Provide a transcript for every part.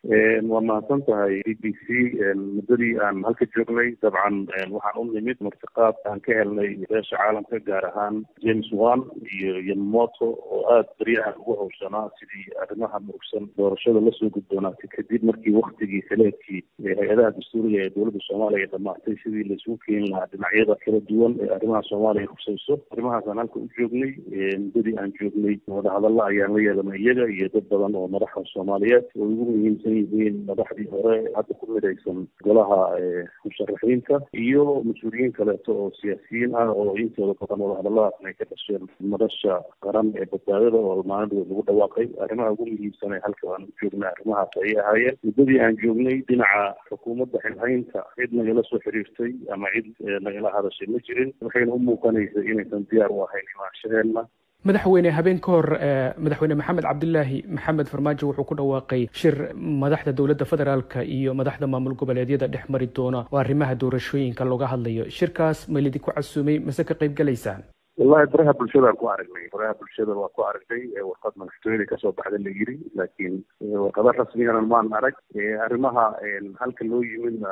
waa mahadsan tahay e b c muddadii aan halka joognay dabcan waxaan u nimid martiqaad aan ka helnay beesha caalamka gaar ahaan james wan iyo yamamoto oo aada baryahan ugu hawshanaa sidii arrimaha murugsan doorashada lasoo gudboonaatay kadib markii waktigii saleedkii hay-adaha dastuuriga ee dowladda soomaaliya dhamaatay sidii laisugu keeni lahaa dhinacyada kala duwan ee arrimaha soomaaliya husayso arrimahaasaan halka u joognay muddadii aan joognay wadahadalla ayaan la yeelanay iyaga iyo dad badan oo madaxda soomaaliyeed oo ugu muhiimsan yihiin madaxdii hore hadda ku midaysan golaha musharaxiinta iyo mas-uuliyiin kaleeto oo siyaasiyiin ah oo intooda badan wadahadalladaasna ay ka dhasheen madasha qaran ee badbaadada oo maalin lagu dhawaaqay arrimaha ugu muhiimsan ee halka aan u joognay arrimahaas ayay ahaayeen muddadii aan joognay dhinaca xukuumadda xilhaynta cid nagala soo xiriirtay ama cid nagala hadashay ma jirin waxayna u muuqanaysay inaysan diyaar u ahayn imaanshaheenna madaxweyne habeen ka hor madaxweyne maxamed cabdilaahi maxamed farmaajo wuxuu ku dhawaaqay shir madaxda dowladda federaalka iyo madaxda maamul goboleedyada dhex mari doona oo arrimaha doorashooyinka looga hadlayo shirkaas ma lidinku casuumay mase ka qayb galaysaan wallahi baraha bulshadaan ku aragnay baraha bulshada waa ku aragnay warqad madaxtooyada kasoo baxda la yiri laakiin warqada rasmigana maan arag arrimaha halka loo yimidna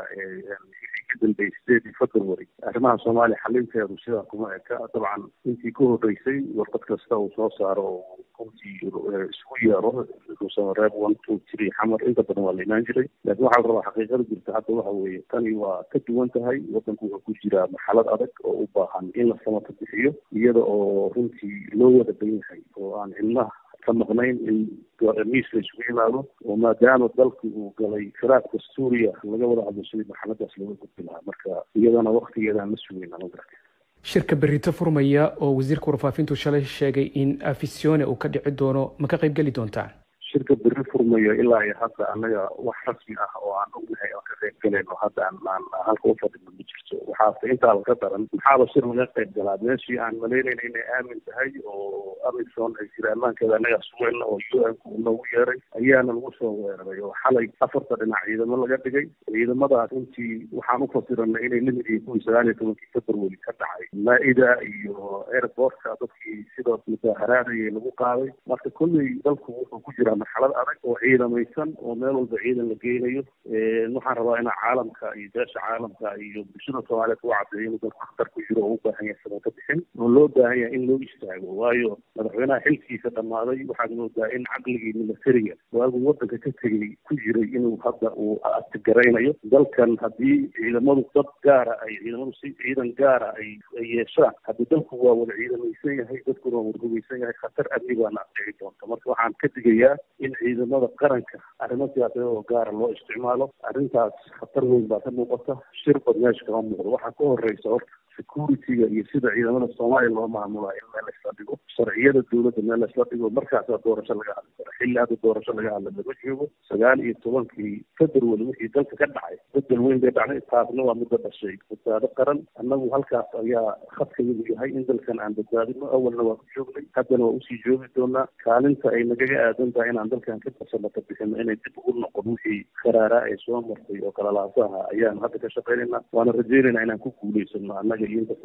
ka dambeeyay sideedii february arrimaha soomaaliya xalinteedu sidaa kuma eka dabcan intii ka horreysay warqad kasta uu soo saaro oo runtii isku yeero reeb one two three xamar inta badan waa la imaan jiray laakiin waxaa la rabaa xaqiiqada jirta hadda waxa weeye tani waa ka duwan tahay waddanku wuxuu ku jiraa marxalad adag oo u baahan in la samata bixiyo iyada oo runtii loo wada dan yahay oo aan cilmaha ka maqnayn in miis la isugu yimaado oo maadaama dalki uu galay firaaq dastuuriya laga wada hadlo sidii marxaladaas looga gudbi lahaa marka iyadana waktigeedaan la sugayna ma garata shirka berito furmaya oo wasiirka warfaafintu shalay sheegay in afisione uu ka dhici doono ma ka qayb geli doontaan shirka beri furmayo ilaa iyo hadda annaga wax rasmi ah oo aan ognahay aan ka qayb galayno hadda aan aan halka u fadhino ma jirto waxaase intaa laga daran maxaaba shir laga qayb galaa meeshii aan malaynayna inay aamin tahay oo amison ay jira ammaankeeda annagaa sugayna oo u n ku noogu yeeray ayaana lagu soo weeraray oo xalay afarta dhinac ciidamo laga dhigay ciidamadaas runtii waxaan u fasiranay inay lamid yihiin kuwii sagaal iyo tobankii february ka dhacay maa-ida iyo airportka dadkii sidoo mudaaharaadayay lagu qaaday marka kolley dalku wuxuu ku jiraa marxalad adag oo ciidamaysan oo meel walba ciidan la geynayo waxaan rabaa inaa caalamka iyo beesha caalamka iyo bulshada soomaaliyeed u cadeeyo inuu dalku khatar ku jiro oo u baahan yahay samaka bixin oo loo baahan yahay in loo istaago waayo madaxweynaha xilkiisa dhammaaday waxaad moodaa in caqligii militariga waagu waddanka ka tegay ku jiray inuu hadda uu artigaraynayo dalkan haddii ciidamadu dad gaara ay ciidamadu si ciidan gaara ay ay yeeshaan haddii dalku waa wada ciidamaysan yahay dadkuna waa wada hugaysan yahay khatar amni baana dhici doonta marka waxaan ka digayaa in ciidamada qaranka arrimo siyaasadeed oo gaara loo isticmaalo arrintaas khatar weyn baa ka muuqata shir bad meesha kama muuqdo waxaa ka horreysa horta security-ga iyo sida ciidamada soomaaliya loo maamulaa in meel laysla dhigo sharciyada dowladda meel laysla dhigo markaasaa doorasho laga hadli kara xilli hadda doorasho laga hadla laga joogo sagaal iyo tobankii february wixii dalka ka dhacay bedel weyn bay dhacday taasna waa midda dhashay badbaado qaran annagu halkaas ayaa khadkayadu yahay in dalkan aan badbaadino awalna waa ku joognay haddana waa usii joogi doonaa kaalinta ay nagaga aadan tahay inaan dalkan ka farsamata bixino inay dib ugu noqon wixii karaaraa ee soo martay oo kalalaasaha ayaanu hadda ka shaqaynayna waana rajaynaynaa inaan ku guulaysano annaga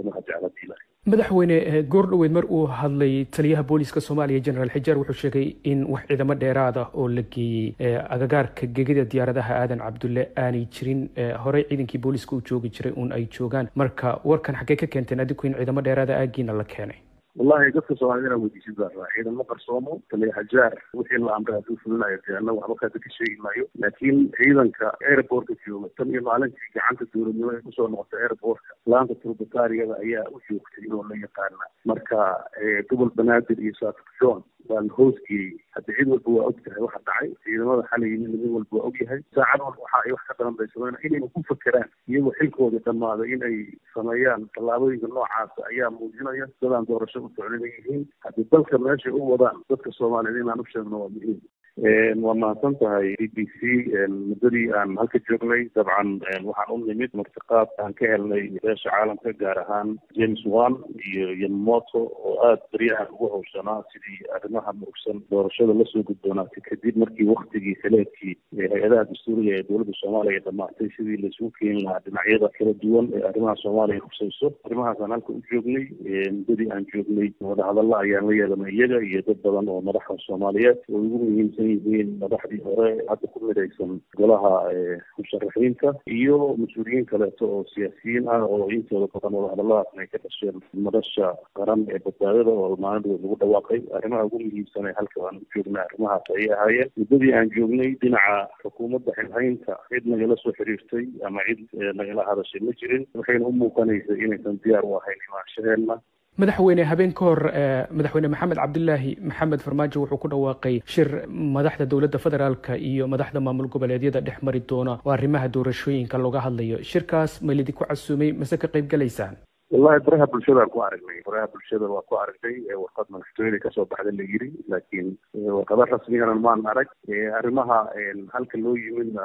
madaxweyne goor dhoweed mar uu hadlay taliyaha booliska soomaaliya generaal xijaar wuxuu sheegay in wax ciidamo dheeraad ah oo la geeyey agagaarka gegida diyaaradaha aadan cabdulle aanay jirin horey ciidankii booliska uu joogi jiray uun ay joogaan marka warkan xaggee ka keenteen adigu in ciidamo dheeraada aagiina la keenay wallahi dadka soomaaliyed inaan weydiisin baa rabaa ciidamo qarsoomo taliya hajaar wixii la amray hadduu fulinayo dee annaga waxba kaada ka sheegi maayo laakiin ciidanka airportka jooga tan iyo maalintii gacanta dowladnimo ay kusoo noqotay airportka laanta turbataariyada ayaa u joogtay oo la yaqaana marka gobol banaadir iyo saafik john baa la hoosgeeyey hadda cid walba waa og tahay waxa dhacay ciidamada xalay yimidna mid walba waa og yahay saacad walba waxa ay wax ka daran bay sameyn inayna ku fakeraan iyagoo xilkooda dhammaaday in ay sameeyaan tallaabooyinka noocaasa ayaa muujinaya dadaan doorasho u socdina yihiin haddii dalka meeshay u wadaan dadka soomaaliyeed inaan u sheegno waa muhiim waa mahadsan tahay e b c muddadii aan halka joognay dabcan waxaan u nimid martiqaad aan ka helnay beesha caalamka gaar ahaan james wan iyo yamamoto oo aada baryahan ugu hawshanaa sidii arrimaha murugsan doorashada lasoo gudboonaatay kadib markii waktigii saleedkii hay-adaha dastuuriga ee dowladda soomaaliya dhamaatay sidii laisugu keeni lahaa dhinacyada kala duwan ee arrimaha soomaaliya husayso arrimahaasaan halka u joognay muddadii aan joognay wadahadalla ayaan la yeelanay iyaga iyo dad badan oo madaxda soomaaliyeed oo ugu muhiimsan midaysan yihiin madaxdii hore hadda ku midaysan golaha musharaxiinta iyo mas-uuliyiin kaleeto oo siyaasiyiin ah oo intooda badan wadahadalladaasna ay ka dhasheen madasha qaran ee badbaadada oo maalin lagu dhawaaqay arrimaha ugu muhiimsan ee halka aan joognay arrimahaas ayay ahaayeen muddadii aan joognay dhinaca xukuumadda xilhaynta cid nagala soo xiriirtay ama cid nagala hadashay ma jirin waxayna u muuqanaysay inaysan diyaar u ahayn imaanshaheenna madaxweyne habeen ka hor madaxweyne maxamed cabdilaahi maxamed farmaajo wuxuu ku dhawaaqay shir madaxda dowladda federaalka iyo madaxda maamul goboleedyada dhex mari doona oo arrimaha doorashooyinka looga hadlayo shirkaas ma lidinku casuumay mase ka qayb galaysaan wallahi baraha bulshadaan ku aragnay baraha bulshada waa ku aragnay warqad madaxtooyada kasoo baxda la yiri laakiin warqada rasmigana maan arag arrimaha halka loo yimidna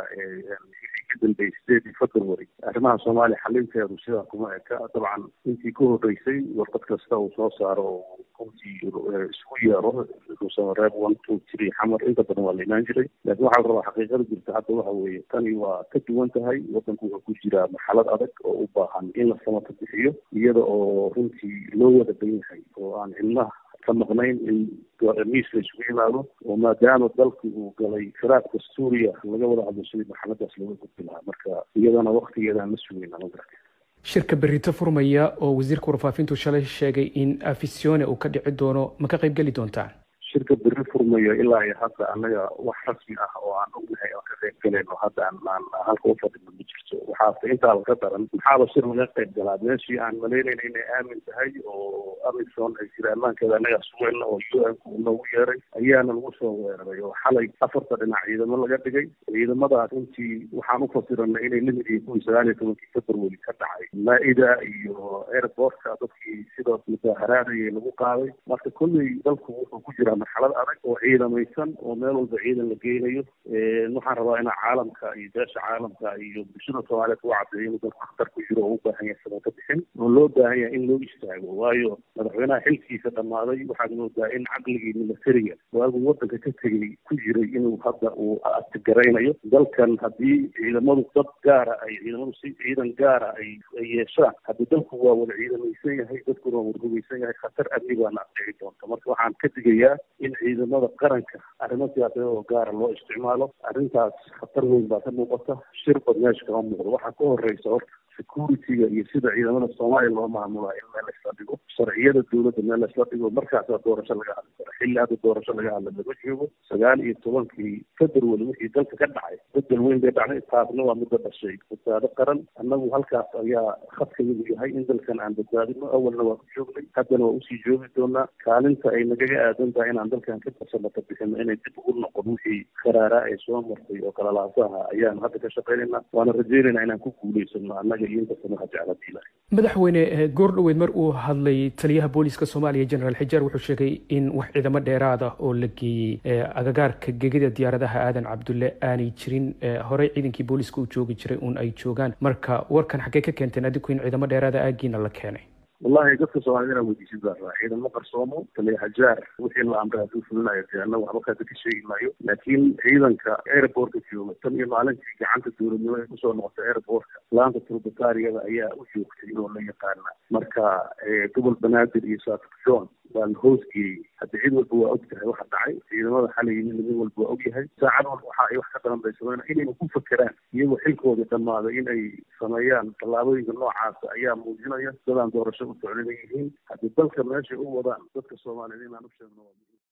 ka dambeeyey sideedii february arrimaha soomaaliya xalinteedu sidaa kuma eka dabcan intii ka horreysay warqad kasta uu soo saaro oo runtii isku yeero reeb one two three xamar inta badan waa la imaan jiray laakiin waxaa la rabaa xaqiiqada jirta hadda waxa weeye tani waa ka duwan tahay waddanku wuxuu ku jiraa marxalad adag oo u baahan in la samata bixiyo iyada oo runtii loo wada dan yahay oo aan cilmaha ka maqnayn in miis la isugu yimaado oo maadaama dalku uu galay firaaq dastuuriya laga wada hadlo sidii marxaladaas looga gudbi lahaa marka iyadana waktigeedaan la sugayna ma garata shirka berito furmaya oo wasiirka warfaafintu shalay sheegay in afisione uu ka dhici doono ma ka qayb geli doontaan shirka beri furmayo ilaa iyo hadda annaga wax rasmi ah oo aan ognahay oo ka qayb galayno hadda aan aan halka u fadhino ma jirto waxaase intaa laga daran maxaaba shir laga qayb galaa meeshii aan malaynayna inay aamin tahay oo amison ay jira ammaankeeda annagaa sugayna oo u n ku noogu yeeray ayaana lagu soo weeraray oo xalay afarta dhinac ciidamo laga dhigay ciidamadaas runtii waxaan u fasiranay inay lamid yihiin kuwii sagaal iyo tobankii february ka dhacay maa-ida iyo airportka dadkii sidaas mudaaharaadayay lagu qaaday marka kolley dalku wuxuu ku jiraa marxalad adag oo ciidamaysan oo meel walba ciidan la geynayo waxaan rabaa inaa caalamka iyo beesha caalamka iyo bulshada soomaaliyeed u cadeeyo inuu dalku khatar ku jiro oo u baahan yahay samata bixin oo loo baahan yahay in loo istaago waayo madaxweynaha xilkiisa dhammaaday waxaad moodaa in caqligii militariga waaguu waddanka ka tegay ku jiray inuu hadda uu artigaraynayo dalkan haddii ciidamadu dad gaara ay ciidamadu si ciidan gaara ay ay yeeshaan haddii dalku waa wada ciidamaysan yahay dadkuna waa wada hugaysan yahay khatar amni baana dhici doonta marka waxaan ka digayaa in ciidamada qaranka arrimo siyaasadeed oo gaara loo isticmaalo arrintaas khatar weyn baa ka muuqata shir bad meesha kama muuqdo waxaa ka horreysa horta security-ga iyo sida ciidamada soomaaliya loo maamulaa in meel laisla dhigo sharciyada dowladda meel laisla dhigo markaasaa doorasho laga hadli kara xilli hadda doorasho laga hadla laga joogo sagaal iyo tobankii february wixii dalka ka dhacay bedel weyn bay dhacday taasna waa midda dhashay badbaado qaran annagu halkaas ayaa khadkayadu yahay in dalkan aan badbaadino awalna waa ku joognay haddana waa usii joogi doonaa kaalinta ay nagaga aadan tahay inaan dalkan ka farsamata bixino inay dib ugu noqon wixii karaaraa ay soo martay oo kalalaasaha ayaanu hadda ka shaqaynayna waana rajaynaynaa inaan ku guulaysano annaga madaxweyne goordhoweyd mar uu hadlay taliyaha booliska soomaaliya generaal xijaar wuxuu sheegay in wax ciidamo dheeraad ah oo la geeyey agagaarka gegida diyaaradaha aadan cabdulle aanay jirin horey ciidankii booliska uu joogi jiray uun ay joogaan marka warkan xaggee ka keenteen adigu in ciidamo dheeraada aagiina la keenay wallahi dadka soomaaliyed inaa weydiisid baa rabaa ciidamo qarsoomo taliya hajaar wixii la amray hadduu fulinayo dee annagu waxba kaasa ka sheegi maayo laakiin ciidanka airportka jooga tan iyo maalintii gacanta dowladnimo ay kusoo noqotay airportka laanta turbataariyada ayaa u joogtay oo la yaqaana marka gobol banaadir iyo saafik john baa la hoosgeeyey hadda cid walba waa og tahay waxa dhacay ciidamada xalay yimid mid walba waa og yahay saacad walba waxa ay wax ka daran bay sameyn inayna ku fakeraan iyagoo xilkooda dhammaaday inay sameeyaan tallaabooyinka noocaasa ayaa muujinaya dadaan doorasho u socdina yihiin haddii dalka meeshay u wadaan dadka soomaaliyeed inaan u sheegno